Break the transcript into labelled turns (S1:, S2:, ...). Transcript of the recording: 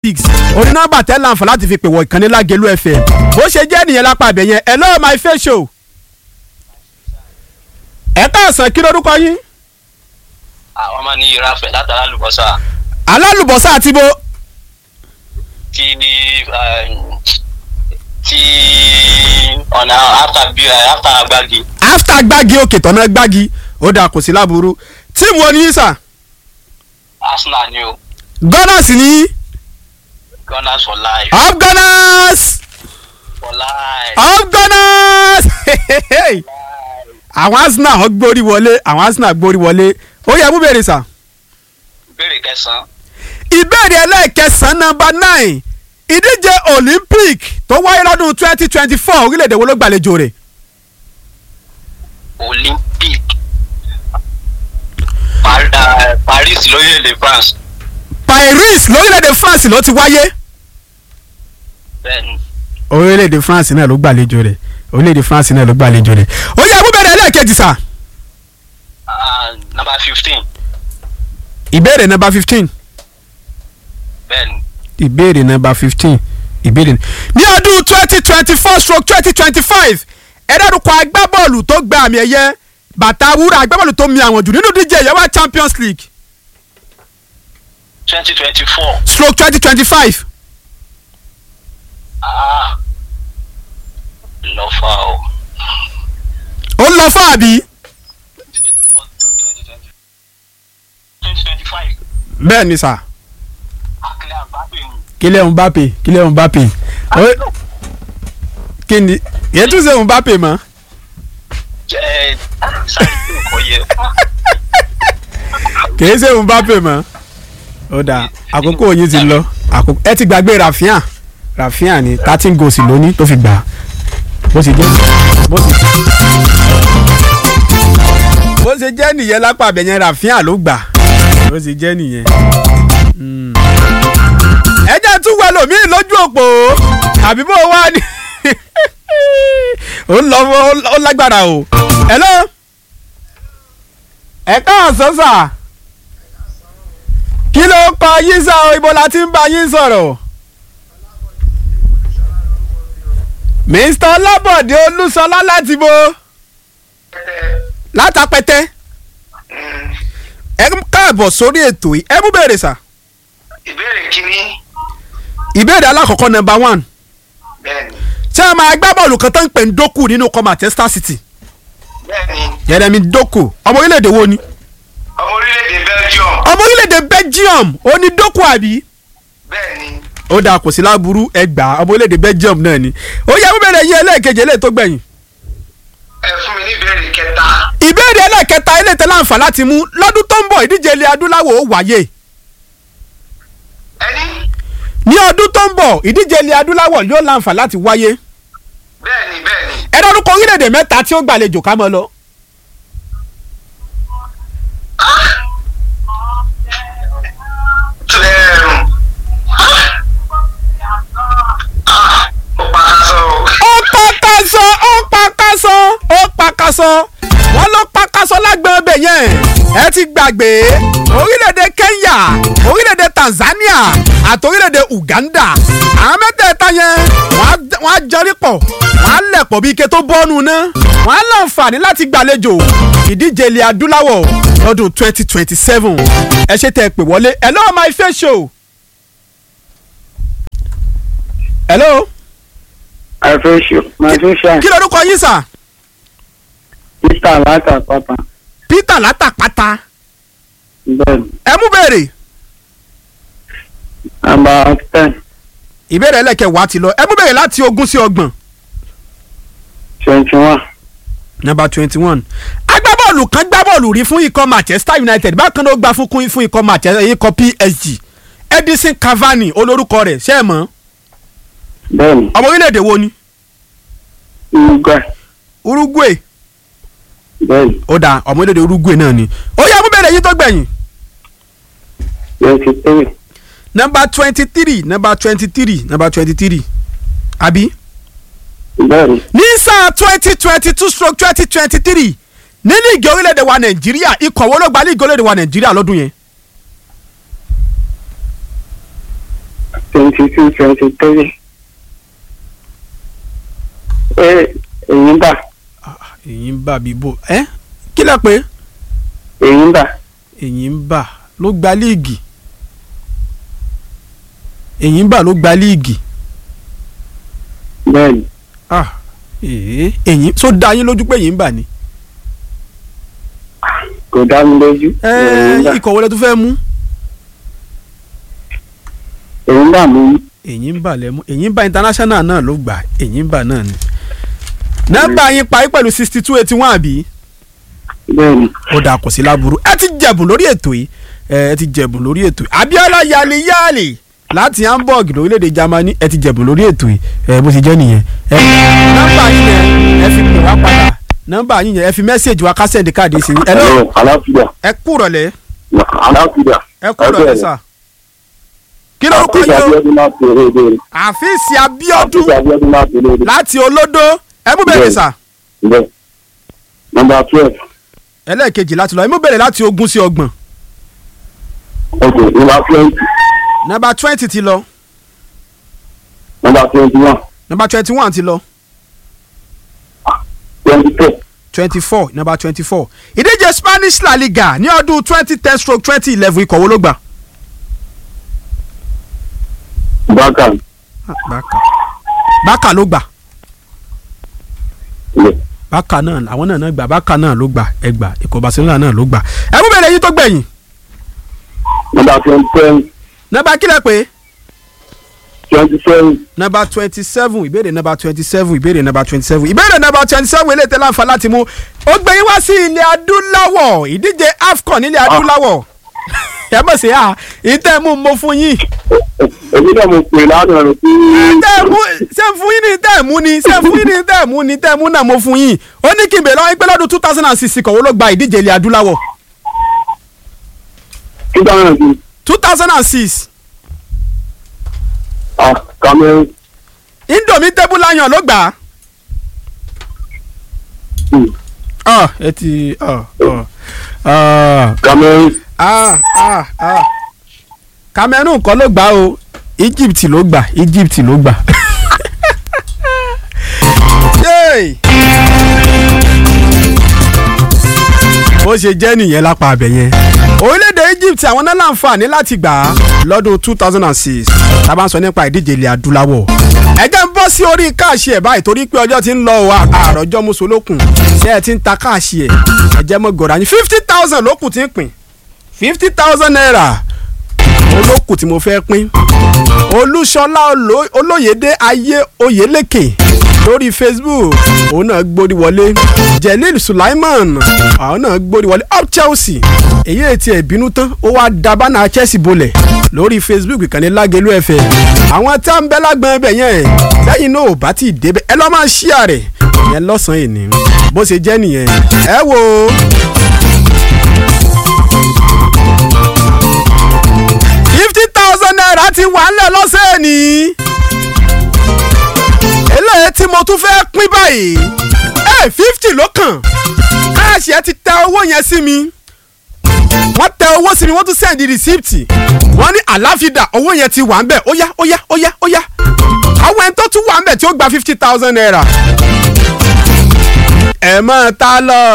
S1: six orí nọ́mbà tẹ́ láǹfà láti fi pè wọ ìkànnì lágẹ̀lú fm bó ṣe jẹ́ nìyẹn lápá ibẹ̀ yẹn hello my face show. ẹ káàsán kí lorúkọ yín.
S2: àwọn máa ní yẹra fẹ látara lùbọ́sà
S1: alálùbọ́sà àti bo
S2: tí tí ọ̀nà after bí after agbági
S1: after gbági òkè tọ̀nà gbági ó dà kò sí láburú tíìmù wo ni yín sà
S2: arsenal ni o
S1: gunners ni yín
S2: gunners for life
S1: up gunners
S2: for life
S1: up gunners àwọn arsenal wọ́n gbórí wọlé àwọn arsenal gbórí wọlé ó yẹ mú bèrè sà.
S2: ìbéèrè kẹsàn-án
S1: ìbéèrè ẹlẹ́ẹ̀kẹsàn-án nọmba nine ìdíje olympic tó wáyé lọ́dún twenty twenty four orílẹ̀-èdè wo ló gbàlejò rẹ̀
S2: olympic Par- ah, paris lórílẹ̀‐èdè france
S1: paris lórílẹ̀-èdè france ló ti wáyé
S2: bẹ́ẹ̀ni
S1: orílẹ̀-èdè france náà ló gbàlejò rẹ̀ orílẹ̀-èdè france náà ló gbàlejò rẹ̀ ó yẹ mú bèrè ẹlẹ́ẹ̀kejì sà
S2: ah, number fifteen
S1: ìbéèrè nọmba fifteen
S2: bẹ́ẹ̀ni
S1: ìbéèrè nọmba fifteen ìbéèrè ní ọdún twenty twenty four stroke twenty twenty five ẹ̀ẹ́dẹ́rùkọ agbábọ́ọ̀lù tó gba àmì ẹ̀yẹ bàtà wúrà agbábọ́ọ̀lù tó mi àwọn jù nínú díje ìyẹ́wà champions league
S2: twenty twenty four
S1: stroke twenty twenty five
S2: ah lọ́fà o
S1: ó ń lọ fún àbí
S2: twenty twenty five
S1: bẹ́ẹ̀ ni sà
S2: akílẹ̀ àbábẹ̀ mi.
S1: kílẹ̀ ń bá pè kílẹ̀ ń bá pè Ó- kí ni yẹn tún ṣe ń bá pè mọ́
S2: jẹ́ sáré tó nǹkan yẹ.
S1: kìí ṣe ń bá pè mọ́ ó dà àkókò yín ti lọ àkókò ẹ ti gbàgbé rafian rafian ni thirteen goals lóní tó fi gbà á. bó ṣe jẹ́ bó ṣe bó ṣe jẹ́ nìyẹn lápá abẹ́yẹn rafian ló gbà bó ṣe jẹ́ nìyẹn. Mm. ẹ jẹ́ tún wẹ lòmíì lójú òpó àbí bó wá ní ó lọ ó lágbára o. hello ẹ káàsán sà kí ló kọ yín sá o ibo la ti ń bá yín sọ̀rọ̀. mr ọlábọ̀dé olúṣọlá láti bo látàpẹ́tẹ́ ẹ káàbọ̀ sórí ètò yìí ẹ mú bèrè sà.
S2: ìbéèrè kínní
S1: ìbéèrè alákọ̀ọ́kọ́ nọmba one
S2: bẹ́ẹ̀ni
S1: ṣé ẹ máa gbá bọ́ọ̀lù kan tó ń pè ń dókù nínú kọ́ manchester city
S2: bẹ́ẹ̀ni
S1: yẹrẹmi dókù ọmọ orílẹ̀-èdè wo ni
S2: ọmọ orílẹ̀-èdè belgium
S1: ọmọ orílẹ̀-èdè belgium ó ní dókù àbí
S2: bẹ́ẹ̀ni
S1: ó dáa kò sí láburú ẹgbàá ọmọ orílẹ̀-èdè belgium náà ni ó yẹ mú bèrè yín ẹlẹ́ẹ̀kejì eléyìí tó gbẹ̀yìn
S2: ẹ fún mi ní ìbéèrè kẹta
S1: ìbéèrè ẹlẹ́ẹ̀kẹta ilé tẹ láǹfà láti mú lọ́dún tó ń bọ̀ ìdíje ilẹ̀ adúláwọ̀ ó wáyé
S2: ẹni
S1: ní ọdún tó ń bọ̀ ìdíje ilẹ̀ adúláwọ̀ yóò láǹfà láti wáyé
S2: bẹ́ẹ̀ni bẹ́ẹ̀ni
S1: ẹ dárúkọ orílẹ̀-èdè mẹ́ta tí ó gbàlejò ká mọ́ lọ.
S2: tẹ̀rùn ó pa aṣọ o.
S1: ó pàkàṣọ ó pàkàṣọ ó pàkàṣọ wọ́n ló pàkàṣọ lágbọn ọbẹ̀ yẹn ẹ ti gbàgbé orílẹ̀-èdè Kenya orílẹ̀-èdè Tanzania àti orílẹ̀-èdè Uganda àwọn mẹ́tẹ̀ẹ̀ta yẹn wọ́n á- wọ́n á jọrí pọ̀ wọ́n á lẹ̀ pọ̀ bí ike tó bọ́nu ná wọ́n á láǹfààní láti gbàlejò ìdíje ilẹ̀ adúláwọ̀ lọ́dún twenty twenty seven ẹ ṣe tẹ́ ẹ pè wọlé hello my face show hello
S3: I feel sure. My feel sure.
S1: kí lorúkọ yín sà.
S3: Mr. Lata Papa.
S1: peter látàpáta
S3: Bẹ́ẹ̀ni.
S1: ẹ mú béèrè
S3: About ten
S1: ìbéèrè ẹlẹ́kẹ̀wá ti lọ ẹ mú béèrè láti ogún sí ọgbọ̀n
S3: twenty one.
S1: number twenty one agbábọ́ọ̀lù kan gbábọ́ọ̀lù rí fún ikọ̀ manchester united bákan náà ó gbá fún kún fún ikọ̀ manchester ikọ̀ psg edison cavani olórúkọ rẹ̀ ṣé ẹ mọ̀
S3: Bẹ́ẹ̀ni.
S1: ọmọ orílẹ̀-èdè wo ni
S3: Uruguay.
S1: uruguay
S3: Bẹ́ẹ̀ni.
S1: ó dáa ọmọ orílẹ̀-èdè uruguay náà ni ó yẹ mú béèrè yín tó gbẹ̀yìn
S3: Twenty three.
S1: number twenty three number twenty three number twenty three àbí.
S3: Bẹ́ẹ̀ni.
S1: ní sáà twenty twenty two stroke twenty twenty three ní líìgì orílẹ̀-èdè wa nàìjíríà ikọ̀ wo ló gba líìgì orílẹ̀-èdè wa nàìjíríà lọ́dún yẹn.
S3: twenty two twenty three ẹ èyí ń bà
S1: èyí ń bà bíbò ẹ kí lẹ pé
S3: èyí ń bà
S1: èyí ń bà ló gba líìgì èyí ń bà ló gba líìgì
S3: bẹ́ẹ̀ ni
S1: ah èyí èyí tó dá yín lójú pé èyí ń bà ni
S3: kò dá mi lójú
S1: ẹ
S3: èyí ń bà
S1: ikọ̀ wọlé tó fẹ́ mú
S3: èyí ń bà mí
S1: èyí ń bà lẹ́mú èyí ń bà international náà ló gbà èyí ń bà náà ni nọ́mbà yín parí pẹ̀lú sixty two eighty one àbí
S3: bẹ́ẹ̀ ni
S1: ó dà kò sí láburú ẹ ti jẹ̀bùn lórí ètò yìí ẹ ti jẹ̀bùn lórí ètò yìí Abiola yali yali láti Hamburg lórílẹ̀‐èdè Germany ẹ ti jẹ̀bùn lórí ètò yìí ẹ bó ti jẹ́ nìyẹn ẹ nọ́mbà yín yẹn ẹ fi pè wá padà nọ́mbà yín yẹn ẹ fi mẹ́sẹ̀gì wa kásẹ̀ndì káàdì sí i ẹ lọ
S3: Hello, aláfíà
S1: ẹ kú rọ̀lẹ́
S3: aláfíà
S1: ẹ kú rọ̀lẹ́ sà kí lórúkọ
S3: àfíìsì
S1: yìí o
S3: abiodun láti èrèdè
S1: àfíìsì Abíọ́dún
S3: àfíìsì abiodun láti èrèdè
S1: láti olódó ẹ mú bẹ̀rẹ̀ sà
S3: bẹ́ẹ̀ nọ́mbà twelve
S1: ẹlẹ́ẹ̀kejì láti lọ ẹ mú bẹ̀rẹ̀ láti ogún sí ọgbọ̀n
S3: ok nọ́mbà twenty
S1: nọ́mbà twenty ti lọ
S3: nọ́mbà twenty one
S1: nọ́mbà twenty one ti lọ
S3: twenty four
S1: twenty four nọ́mbà twenty four ìdíje Spanish La Liga ní ọdún twenty ten stroke twenty eleven ikọ̀ wo ló gbà.
S3: bákan
S1: bákà bákà ló gbà
S3: ilẹ̀
S1: bákà náà àwọn náà náà gbà bákà náà ló gbà ẹgbà ikọ̀ Barcelona náà ló gbà ẹ mú bẹ̀rẹ̀ yín tó gbẹ̀yìn
S3: nọ́mbà twenty seven
S1: nọ́mbà kílẹ̀ pé
S3: twenty seven
S1: nọ́mbà twenty seven ìbéèrè nọ́mbà twenty seven ìbéèrè nọ́mbà twenty seven ìbéèrè nọ́mbà twenty seven eléyìí tẹ́lẹ̀ àǹfà láti mú ó gbé yín wá sí ilẹ̀ adúláwọ̀ ìdíje AFCON nílẹ̀ adúláwọ̀ ẹ mọ̀ sí à ìtẹ́ mú mo fún yín
S3: èmi náà mo pè lánàá rẹ pé
S1: tẹ́ mú ṣé ń fún yín ní tẹ́ mú ni ṣé ń fún yín ní tẹ́ mú ni tẹ́ mú náà mo fún yín ó ní kí n bèèrè lọ́wọ́ yín pé lọ́dún two thousand and six kọ̀wé ló gba ìdíje ilẹ̀ adúláwọ̀
S3: two thousand and six
S1: two thousand and six
S3: ah Cameroon
S1: indomie table lion ló gbà á.
S3: hmm,
S1: ah ẹ ti ah ah ah
S3: Cameroon
S1: ah ah ah Cameroon kọ́ ló gbà á o Egypt ló gbà Egypt ló gbà. Yay! bó ṣe jẹ́ nìyẹn lápá abẹ yẹn orílẹ̀-èdè Egypt àwọn náà láǹfààní láti gbà á lọ́dún two thousand and six tá a bá ń sọ nípa ìdíje ilẹ̀ adúláwọ̀ ẹ jẹ́ ń bọ́ sí orí káàṣì ẹ̀ báyìí torí pé ọjọ́ ti ń lọ o àròjọ́ mùsùlùkùn ṣé ẹ ti ń ta káàṣì ẹ̀ ẹ jẹ́ mọ́ gọ̀ọ́ra yín fifty thousand ló kù tí ń pín fifty thousand naira olókù tí mo fẹ́ pín olúṣọlá Oló- olóyèdè ayé oyèlékè lórí facebook òun náà gbórí wọlé jelil sulaiman àwọn náà gbórí wọlé up chelsea èyí ètí ẹ̀ bínú tán ó wá da bánà chelsea bolẹ̀ lórí facebook ìkànnì lágẹ̀lú ẹ̀fẹ̀ àwọn tá ń bẹ lágbọ̀n ẹbẹ̀ yẹn lẹ́yìn náà ò bá tí ì débẹ̀ ẹ lọ́ máa ṣíà rẹ̀ yẹn lọ́sàn-án èní bó ṣe jẹ́ nìyẹn ẹ wo fifty thousand naira ti wà ńlẹ̀ lọ́sẹ̀ ní. eléyìí tí mo tún fẹ́ pín báyìí ẹ fifty ló kàn káàṣì ẹ ti tẹ owó yẹn sí mi wọ́n tẹ owó sí mi wọ́n tún sẹ́ndì rìsíptì wọ́n ní àláfídà owó yẹn ti wà ń bẹ̀ ó yá ó yá ó yá ó yá àwọn ẹni tó tún wà ń bẹ̀ tí ó gba fifty thousand naira ẹ máa ta lọ